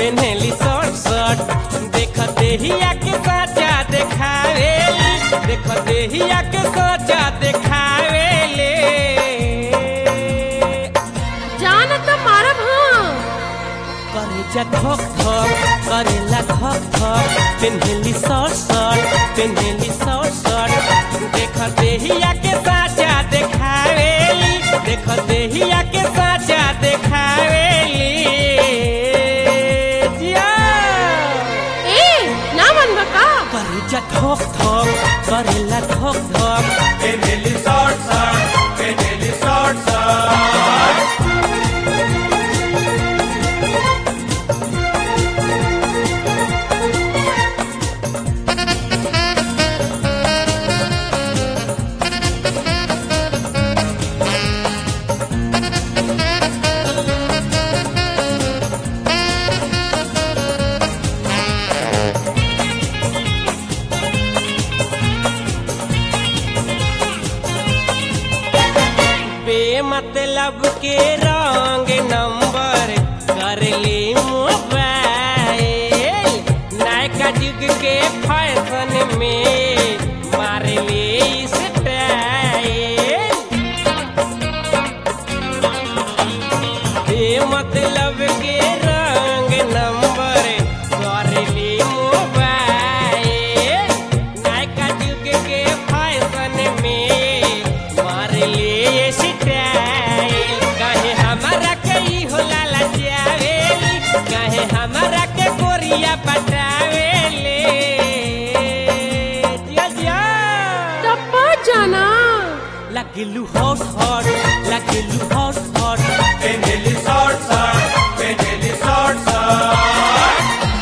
पेन्हेली short shirt देख देहिया के साचा देखावेली देख देहिया के साचा देखावेले जान त मारब हाँ करे जा धक धक करेला धक धक पेन्हेली शॉर्ट शर्ट पेन्हेली शॉर्ट शर्ट देख देहिया के साचा देखावेली देख देहिया के साचा देखावेली जिया ए ना मनबा का करे जा धक धक करेला धक धक पेनेली शॉर्ट शर्ट पेनेली शॉर्ट शर्ट बेमतलब के रंग नंबर कर ले मोबाइल नयका युग के फैशन में मार ले स्टाइल बेमतलब के रंग नंबर कर ले मोबाइल नयका युग के फैशन में मार ले स्टाइल कहे हमारा के ई हो लाला जावेली कहे हमारा के गोरिया पटावेले जिया जिया टप्पा जाना लगिलू हॉट हॉट लगिलू हॉट हॉट पेनेली शॉर्ट शर्ट पेनेली शॉर्ट शर्ट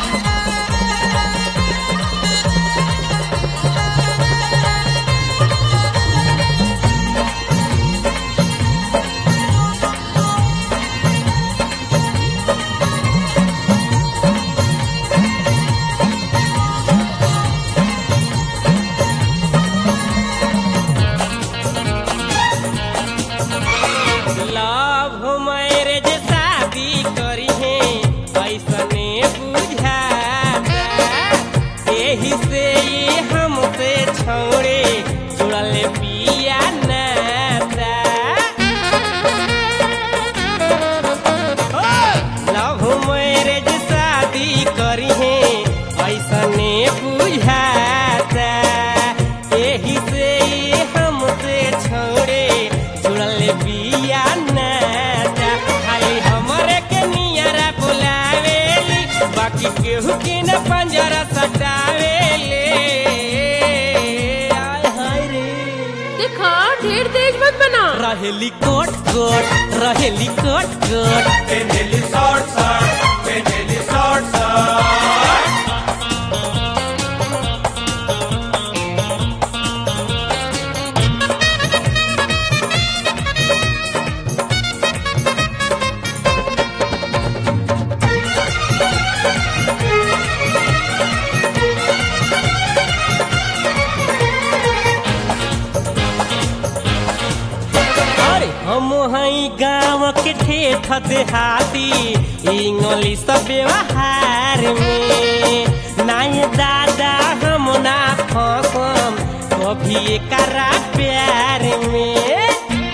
लव मैरिज शादी करी है ऐसने बुझाता एही से ये हमसे छोड़े जुड़ल पिया नाता लव मैरिज शादी करी है ऐसने बुझाता एही से ये हमसे छोड़े जुड़ल बिया नाता खाली हमरे के नियरा बुलावेली बाकी केहू के न पंजरा सटावेले आय हाय रे देखा ढेर तेज मत बना रहेली कोट कोट रहेली कोट कोट पेनेली शॉर्ट शर्ट पेनेली शॉर्ट शर्ट अरे हम हई गाँव के ठेठ देहाती इंग्लिश व्यवहार में नाय दादा हम ना फसम कभी एकरा प्यार में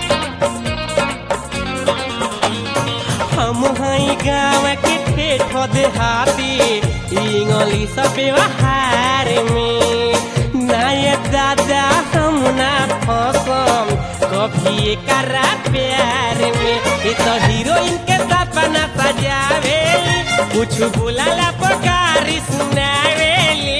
हम हई गाँव के ठेठ देहाती इंग्लिश व्यवहार में नाय दादा हम ना फसम कभी एकरा प्यार में ये तो हीरोइन के सपना सजावेली कुछ बुलाला पकारी सुनावेली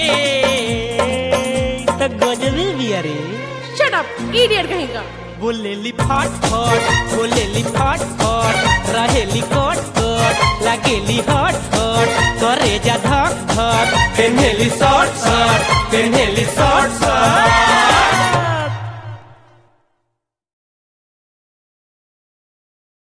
तो गजबी भी अरे शट अप इडियट कहीं का बोलेली फट फट बोलेली फट फट रहेली कट कट लागेली हट हट करे जा धक धक पेन्हेली शॉर्ट शर्ट पेन्हेली शॉर्ट शर्ट